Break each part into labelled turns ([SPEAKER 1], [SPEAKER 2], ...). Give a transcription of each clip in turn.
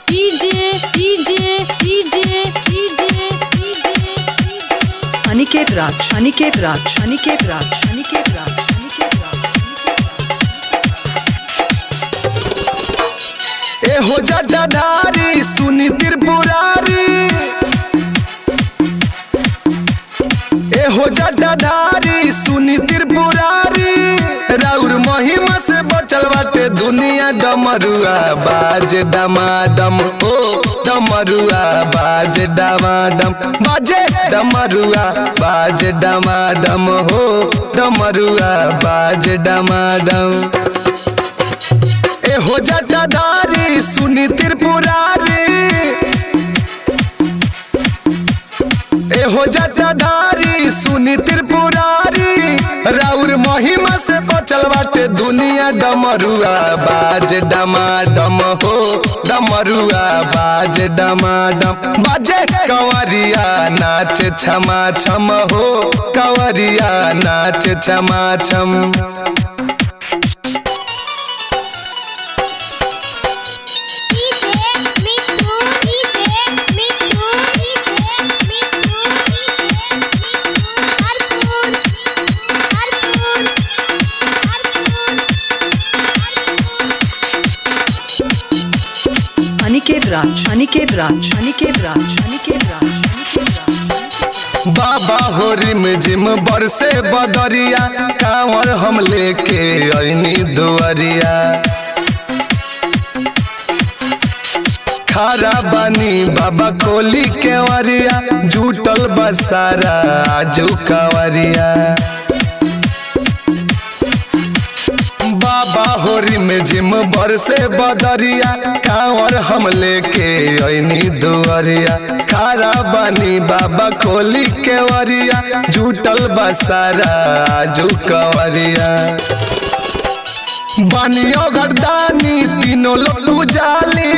[SPEAKER 1] DJ DJ DJ DJ DJ
[SPEAKER 2] Aniket Raj Aniket Raj Aniket Raj Aniket Raj Aniket Raj
[SPEAKER 3] ए हो जटाधारी सुनी त्रिपुरारी ए हो जटाधारी सुनी त्रिपुरारी राउर महिमा से बचल बाटे दुनिया डमरुआ बाज डमाडम ओ डमरुआ बाज डमाडम बाजे डमरुआ बाज डमाडम हो डमरुआ बाज डमाडम ए हो जटाधारी सुनी त्रिपुरारी ए हो जटाधारी सुनी त्रिपुरारी राउर महिमा से बचल बाटे दुनिया डमरुआ बाज डमाडम हो डमरुआ बाज डमाडम बाजे कंवरिया नाच छमा छम हो कंवरिया नाच छमा छम
[SPEAKER 4] DJ Mittu DJ Mittu DJ Mittu DJ Mittu Harpur Harpur Harpur
[SPEAKER 2] Aniket Raj Aniket Raj Aniket Raj Aniket Raj Aniket Raj
[SPEAKER 3] बाबा हो रिम जिम बरसे बदरिया कांवर हम लेके ऐनी दुआरिया खारा बानी बाबा खोली के वरिया झूटल बसारा आजू कवरिया बाबा होरी में जिम बरसे बदरिया कांवर हम लेके ऐनी दुआरिया खारा बानी बाबा खोली के वरिया झूटल बसारा आजू कवरिया बानियो गर्दानी तीनों लोग पुजाली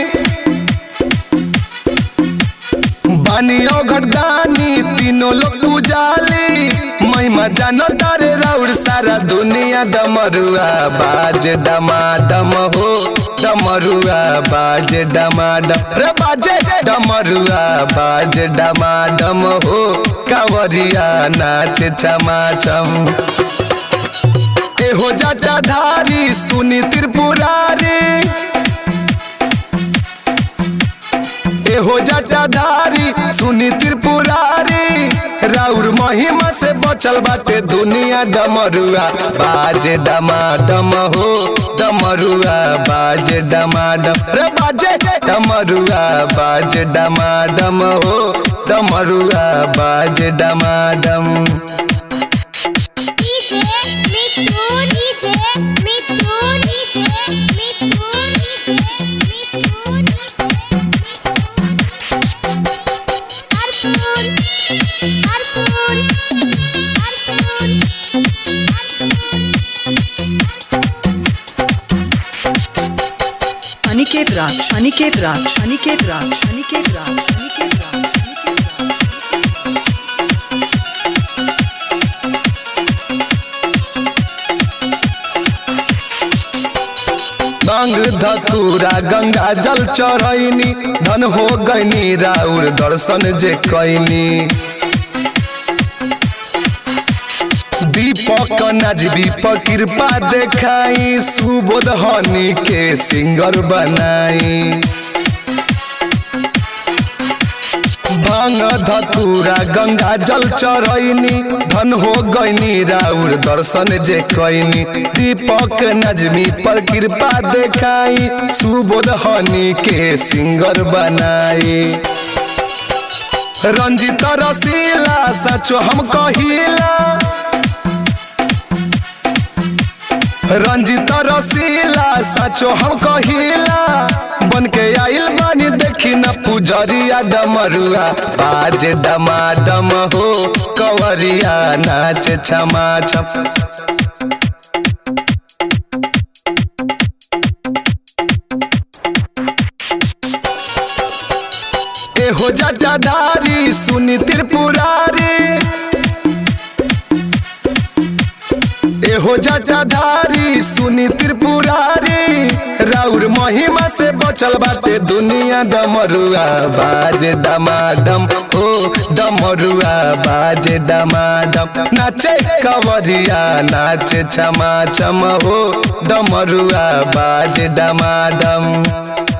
[SPEAKER 3] बानियो गर्दानी तीनों लोग पुजाली महिमा जानो तारे राउर सारा दुनिया डमरुआ बाज डमाडम हो डमरुआ बाज डमाडम रे बाजे डमरुआ बाज डमाडम हो कांवरिया नाच छमा छम ए हो जटाधारी सुनी त्रिपुरारी ए हो जटाधारी सुनी त्रिपुरारी राउर महिमा से बचल बाटे दुनिया डमरुआ बाज डमाडम हो डमरुआ बाज डमाडम रे बाजे डमरुआ बाज डमाडम हो डमरुआ बाज डमाडम
[SPEAKER 4] DJ Mittu DJ Mittu DJ Mittu DJ Mittu DJ Harpur Harpur
[SPEAKER 2] Aniket Raj Aniket Raj Aniket Raj Aniket Raj Aniket Raj Aniket Raj
[SPEAKER 3] गंग धतूरा गंगा जल चढ़ैनी धन हो गईनी राउर दर्शन जे कैनी दीपक नजबी पर कृपा देखाई सुबोध हनी के सिंगर बनाई भांग धतूरा गंगा जल चढ़ैनी धन हो गईनी राउर दर्शन जे कैनी दीपक नजमी पर कृपा देखाई सुबोध हनी के सिंगर बनाई रंजित रसीला सचो हम कहिला रंजित रसीला सचो हम कहिला बन के आइल बानी देखी न पुजरिया डमरुआ बाज डमाडम हो कवरिया नाच छमा छम ए हो जटाधारी सुनी त्रिपुरारी ए एहो जटाधारी सुनी त्रिपुरारी राउर महिमा से बचल बाटे दुनिया डमरुआ बाजे डमाडम ओ डमरुआ बाजे डमाडम नाचे कवरिया नाचे छमा छम हो डमरुआ बाजे डमाडम